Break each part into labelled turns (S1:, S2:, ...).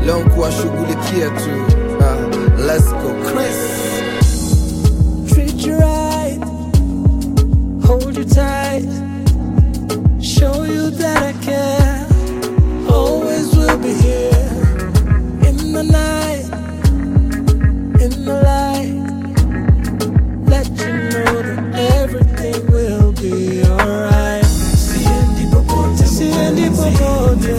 S1: leo kuwashughulikia tu uh, let's go Chris
S2: treat you right, hold you tight, show you that I care. Always will be here in the night, in the light. Let you know that everything will be alright. Siendi popote, siendi popote,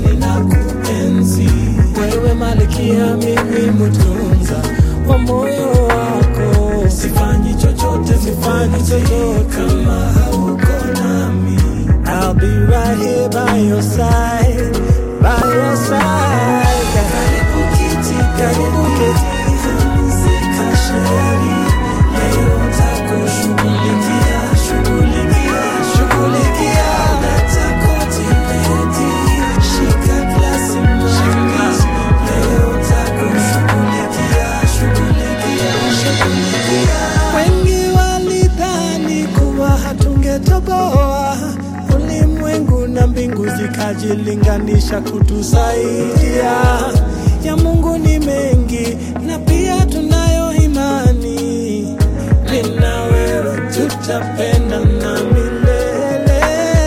S2: ninakuenzi wewe, malikia, mimi mtunza wa moyo wako. Sifanyi chochote, sifanyi chochote kama hauko nami. I'll be right here by your side, by your side. Karibu kiti, karibu kiti, pumzika sheri. Leo takushughulikia, shughulikia, shughulikia. Leta koti, leti, shika glasi mami. Leo takushughulikia, shughulikia, shughulikia. Wengi walidhani kuwa hatungetoboa, ulimwengu na mbingu zikajilinganisha kutusaidia. Ya Mungu ni mengi na pia tunayo imani, mimi na wewe tutapendana milele.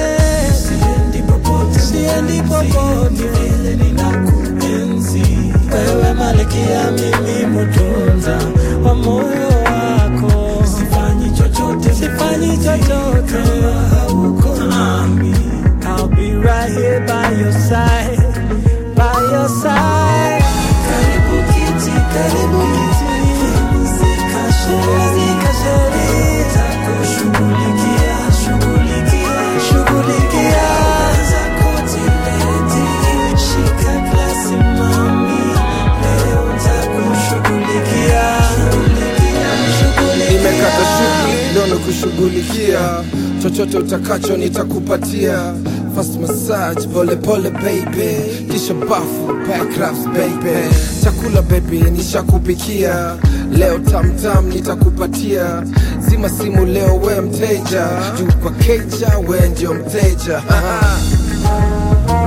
S2: Siendi popote, siendi popote, vile ninakuenzi wewe, malkia, mimi mtunza wa moyo wako. Sifanyi chochote, sifanyi chochote kama hauko nami. I'll be right here by your side, by your side. Karibu kiti, karibu kiti, pumzika pumzika sheri, takushughulikia, shughulikia, shughulikia. Leta koti, leti, shika glasi mami, leo takushughulikia, shughulikia, shughulikia.
S1: nimekata shughuli leo kushughulikia chochote utakacho nitakupatia fast massage pole pole baby kisha bafu backrafts baby chakula baby nishakupikia leo tamtam nitakupatia zima simu leo we mteja juu kwa keja we ndio mteja